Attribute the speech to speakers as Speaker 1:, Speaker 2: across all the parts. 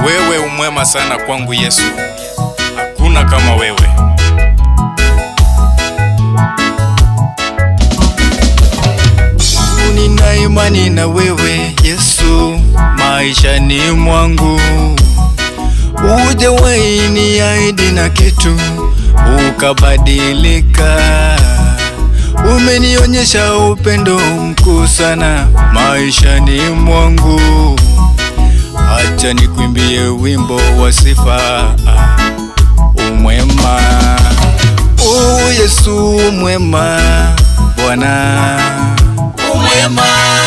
Speaker 1: Wewe umwema sana kwangu Yesu, hakuna kama wewe. Nina imani na wewe Yesu, maishani mwangu hujawahi niahidi na kitu ukabadilika. Umenionyesha upendo mkuu sana maishani mwangu. Acha nikwimbie wimbo wa sifa, umwema. Oh Yesu mwema, Bwana
Speaker 2: umwema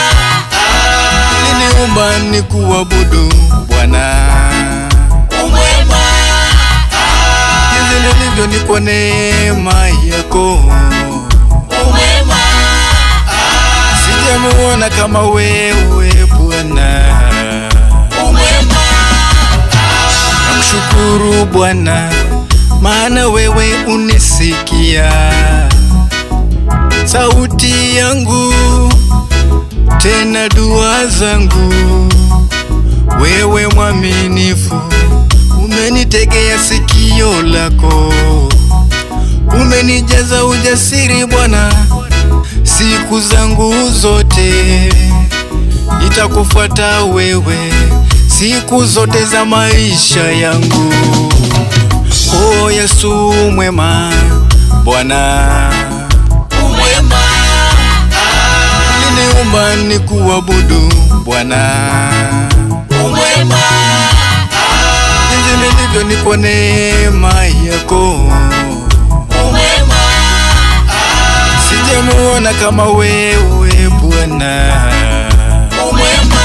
Speaker 1: uliniumba nikuabudu Bwana,
Speaker 2: umwema
Speaker 1: jinsi nilivyo ni kwa neema yako,
Speaker 2: umwema
Speaker 1: sijamuona kama wewe Bwana.
Speaker 2: umwema
Speaker 1: Namshukuru Bwana, maana wewe unisikia sauti yangu, tena dua zangu. Wewe mwaminifu, umenitegea sikio lako, umenijaza ujasiri Bwana, siku zangu zote nitakufuata wewe siku zote za maisha yangu. O Yesu mwema, Bwana
Speaker 2: umwema
Speaker 1: uliniumba nikuabudu Bwana,
Speaker 2: umwema
Speaker 1: jinsi nilivyo ni kwa neema yako,
Speaker 2: umwema
Speaker 1: sijamuona kama wewe Bwana.
Speaker 2: umwema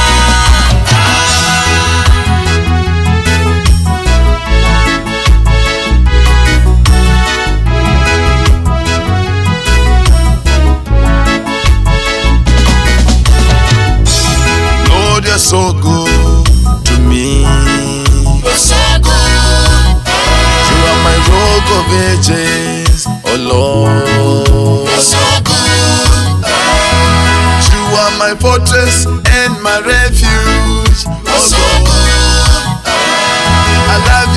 Speaker 3: Lord, you're so good to me.
Speaker 2: so good
Speaker 3: You are my rock of ages, oh Lord.
Speaker 2: so good
Speaker 3: You are my fortress and my refuge, oh
Speaker 2: so
Speaker 3: Lord.
Speaker 2: good
Speaker 3: I love